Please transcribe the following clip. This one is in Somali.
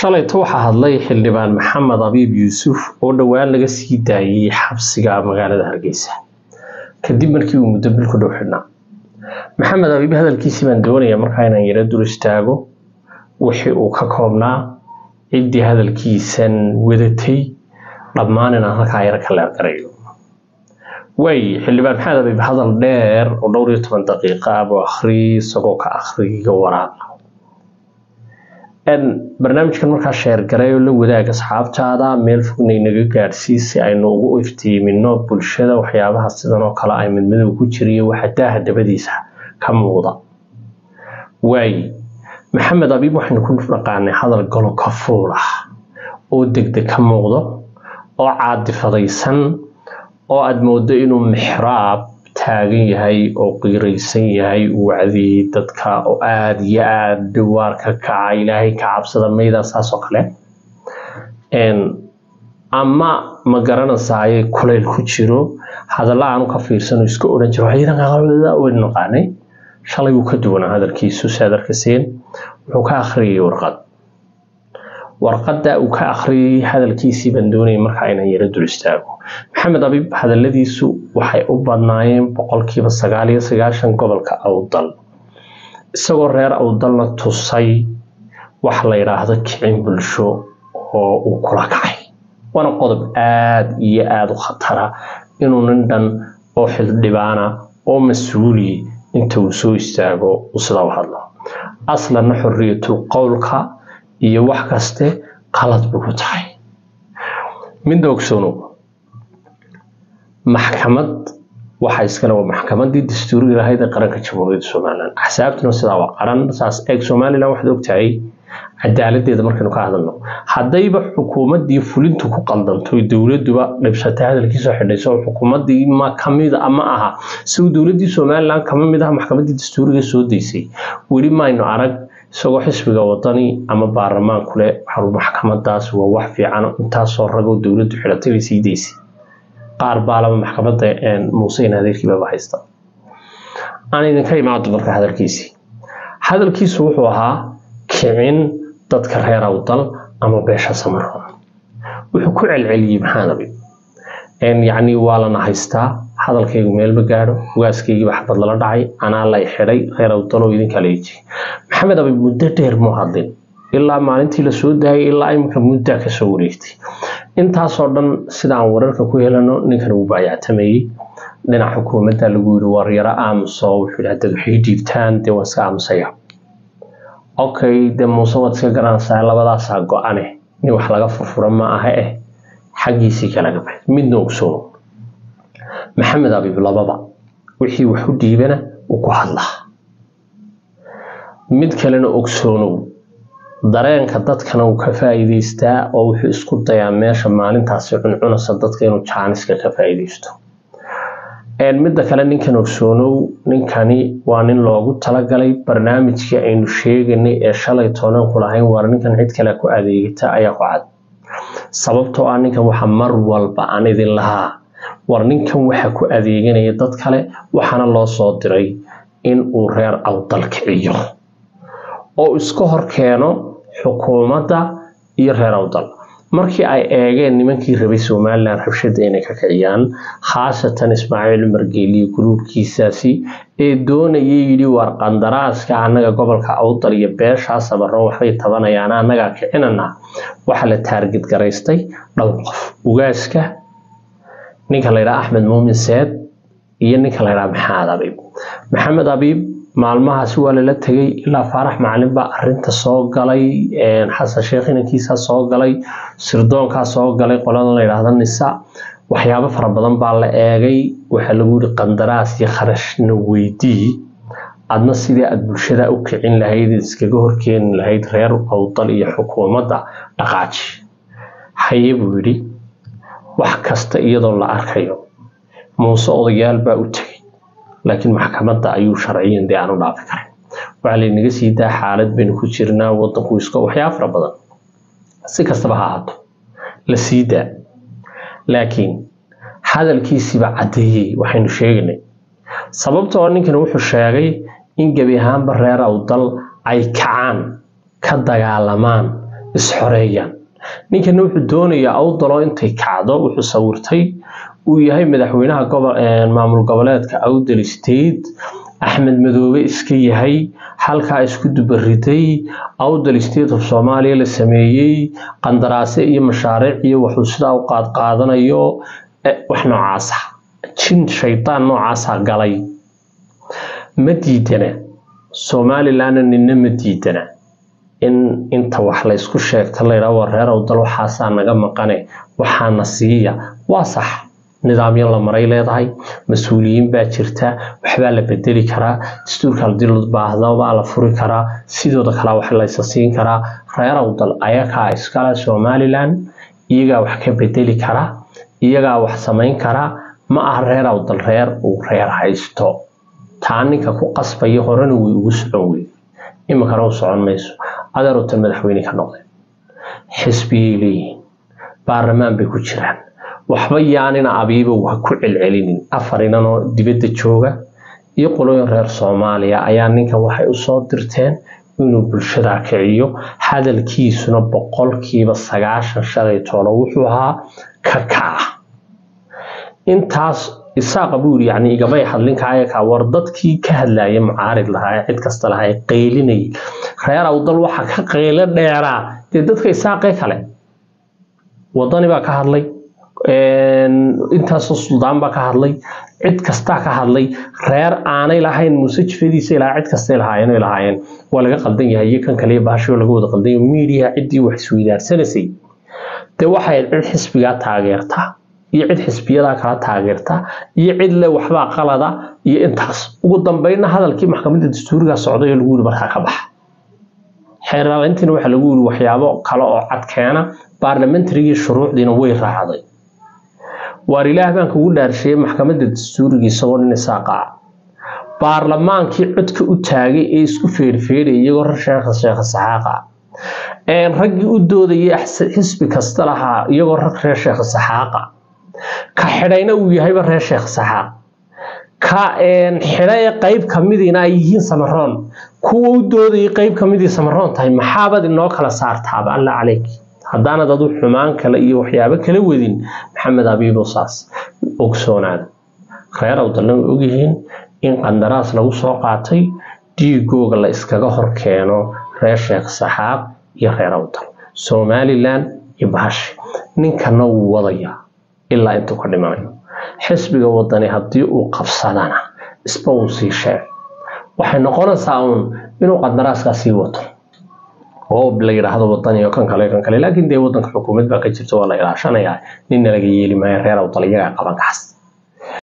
shalayto waxaa hadlay xildhibaan maxamed abiib yuusuf oo dhowaan laga sii daayay xabsiga magaalada hargeysa kadib markii uu muddo bil ku dhow xidhnaa maxamed abiib hadalkiisii baan doonaya markaa inaan yaro dul istaago wixii uu ka koobnaa ciddii hadalkiisan wadatay dhammaan inaan halkaa yaro ka leergarayo waay xildhibaan maxamed abiib hadal dheer oo dhowr iyo toban daqiiqa ah buu akhri isagoo ka akhriga waraaqa barnaamijkan markaa sheergaray oo la wadaag asxaabtaada meel fogna inaga gaadhsii si aynu ugu iftiimino bulshada waxyaabaha sidan oo kale ay midmadow ku jiriyo waxa daaha dabadiisa ka muuqda waay maxamed abiib waxaynu ku dhaqaanay hadal golo ka fuul ah oo degdeg ka muuqdo oo caadifadaysan oo aada moodo inuu mixraab taagan yahay oo qiiraysan yahay uu wacdiyey dadka oo aada iyo aada dhiwaarka kaca ilaahay ka cabsada mayda saas oo kale ama ma garanaysaayay kulayl ku jiro hadalla aanu ka fiirsano iska odhan jiro waynu naqaanay shalay wuu ka duwanaa hadalkiisu saad arkaseen wuxuu ka akhriyay warqad warqadda uu ka akhriyay hadalkiisii baan doonayay markaa inaan yaro dul istaago maxamed abiib hadaladiisu waxay u badnaayeen boqolkiiba sagaal iyo sagaashan gobolka awdal isagoo reer awdalna tusay wax la yidhaahdo kicin bulsho oo uu kula kacay waana qodob aada iyo aada u khatara inuu nin dhan oo xildhibaana oo mas-uuli inta uu soo istaago uu sidaa u hadlo aslanna xorriyatul qowlka iyo wax kaste qalad buu ku tahay midda ogsoonow maxkamad waxa iskale waa maxkamadii dastuuriga lahayd ee qaranka jamhuuriyadda somalilan axsaabtuna sidaa waa qaran saas eeg somalilan waxaad ogtahay cadaaladeeda markaynu ka hadalno haddayba xukuumaddii fulintu ku qaldanto dowladuba dhibsatay hadalkiisoo xidhayso oo xukuumaddii ma kamida ama aha isagu dowladdii somalilan kama mid ah maxkamaddii dastuuriga soo daysay weli maynu arag isagoo xisbiga wadani ama baarlamaanku leh maxkamadaas waa wax fiican intaasoo ragoo dowladdu xidhatay bay sii daysay qaar baalaba maxkamadda muuse in adeerkiibaba haysta aan idinka imaado marka hadalkiisii hadalkiisu wuxuu ahaa kicin dadka reer awdal ama beesha samaro wuxuu ku celceliyey maxaanabi yacni waa lana haystaa hadalkaygu meelma gaadho waaskaygiiba xabad lala dhacay anaa lay xidhay reer awdaloo idinka leeji maxamed abi muddo dheer muu hadlin ilaa maalintii la soo daayay ilaa iminka muddaa kasoo wareegtay intaasoo dhan sidaan wararka ku helano ninkan uu baayactamayey dhinac xukuumadda lagu yiri war yaro aamuso wuxuu yidhi haddaad waxay dhiibtaan dee waan iska aamusaya okay dee muuse waad iska garanaysaa labadaasaa go-ane nin wax laga furfura ma aha eh xaggiisii kalaga baxay midna ogsoono maxamed abiib lababa wixii wax u dhiibana uu ku hadlaa mid kalena ogsoonow dareenka dadkana uu ka faa'iidaystaa oo wuxuu isku dayaa meesha maalintaasi cuncunasa dadka inuu jaaniska ka faa'iidaysto midda kale ninkan ogsoonow ninkani waa nin loogu talagalay barnaamijkii aynu sheeganay ee shalay toonanku lahayn waar ninkan cid kale ku adeegata ayaa ku cad sababtoo ah ninkan waxa mar walba aan idin lahaa war ninkan waxa ku adeeganaya dad kale waxaana loo soo diray in uu reer awdal kiciyo oo iska hor keeno xukuumadda iyo reer awdal markii ay eegeen nimankii rabay somalilan rabshada inay ka kiciyaan khaasatan ismaaciil cumar geeliyo guluubkiisaasi ee doonayay yidhi war qandaraaska annaga gobolka awdal iyo beeshaa samaroon waxbay tabanayaan annagaa kicinana waxaa la taargid garaystay dhowr qof ugaaska ninka laydhaha axmed muumin seed iyo ninka laydhaha maxamed abiib maxamed abiib maalmahaasi waa lala tegay ilaa faarax macalin baa arinta soo galay xasan sheekh inankiisaa soo galay sirdoonkaa soo galay qolada la yidhaahda nisa waxyaabo fara badan baa la eegay waxaa lagu yihi qandaraas iyo kharashna weydii adna sidii aada bulshada u kicin lahayd iskaga horkeeni lahayd reer awdal iyo xukuumadda dhaqaaji haye buu yidhi wax kasta iyadoo la arkayo muuse odayaal baa u tegay laakiin maxkamadda ayuu sharciyan dee aanu dhaafi karin waxaa laynaga sii daa xaalad baynu ku jirnaa wadanku iska waxyaa fara badan si kastaba ha ahaato la sii daa laakiin hadalkiisiiba caddeeyey waxaynu sheegaynay sababtoo ninkan wuxuu sheegay in gebi ahaanba reer awdal ay kacaan ka dagaalamaan isxoreeyaan ninkana wuxuu doonayaa awdalo intay kacdo wuxuu sawirtay uu yahay madaxweynaha maamul goboleedka awdal state axmed madoobe iska yahay halkaa isku dubariday awdal state of soomaaliya la sameeyey qandaraase iyo mashaariic iyo waxuu sidaa u qaadqaadanayo wax noocaasa jin shaydaan noocaasa galay ma diidana somalilandna nina ma diidana in inta wax laysku sheegta laydhaa war reer awdal waxaasaa naga maqane waxaana siiya waa sax nidaamyo la maray leedahay mas-uuliyiin baa jirta waxbaa la bedeli karaa dastuurka hadii la baahdo baa la furi karaa sidooda kale wax laysa siin karaa reer awdal ayakaa iskale somalilan iyagaa wax ka bedeli kara iyagaa wax samayn kara ma aha reer awdal reer uu reer haysto taa ninka ku qasbaya horena way ugu socon wey iminkana u socon mayso adeerutan madaxweyne ka noqdeen xisbiyay leeyihiin baarlamaan bay ku jiraan waxba yaanina abiiba ha ku celcelinin afar inanoo dibadda jooga iyo qolooyin reer soomaaliya ayaa ninkan waxay usoo dirteen inuu bulshada kiciyo hadalkiisuna boqolkiiba sagaashan shalay toolo wuxuu ahaa ka kaca intaas isaaqa buu yiri yani igamay hadlinkaayakaa war dadkii ka hadlaya mucaarid lahaa ee cid kasta lahaa ee qaylinayay reer awdal waxa ka qaylo dheeraa dee dadka isaaqee kale wadani baa ka hadlay intaasoo suldaan baa ka hadlay cid kastaa ka hadlay reer aanay lahayn muuse jifadiisa ilaa cid kastay lahaayeen lahaayeen waa laga qaldan yahay iyo kan kale baashoo laga wada qaldan yahay miidiya ciddii wax isweydaarsanasay dee waxay cid xisbigaa taageertaa iyo cid xisbiyadaa kala taageerta iyo cid le waxbaa qalada iyo intaas ugu dambeynna hadalkii maxkamadda dastuuriga socday oo lagu yiri markaa ka baxa xeeraalintiina waxaa lagu yiri waxyaabo kale oo cad keena baarlamentarigii shuruucdiina way raacday waar ilaah baan kugu dhaarshiyey maxkamadda dastuuriga isagoo nin isaaqa ah baarlamaankii codka u taagay ee isku feerfeerayay iyagoo rar sheekha sheekha saxaaqa raggii u doodayay xisbi kasta lahaa iyagoo rag reer sheekha saxaaqa ka xidhayna uu yahayba reer sheekh saxaaq ka xidha ee qeyb kamidiina ay yihiin samaroon kuwa u doodayay qeyb kamidii samaroon tahay maxaabad inoo kala saartaaba alla caleyk haddaanad adu xumaan kale iyo waxyaabo kala wadin maxamed abiibo saas ogsoonaada reer awdalna way ogyihiin in qandaraas lagu soo qaatay dhiigooga la iskaga hor keeno reer sheekh saxaaq iyo reer awdal somalilan iyo bahashi ninkana wuu wadayaa ilaa intuu ka dhimanayo xisbiga wadani haddii uu qabsadana isba uu sii sheeg waxay noqonaysaa uun inuu qandaraaskaa sii wato oo la yidhaahdo wadani oo kan kale kan kale laakiin dee wadanka xukuumad baa ka jirta waa la ilaashanayaa ninna laga yeeli maayo reer awdal iyagaa qaban kaas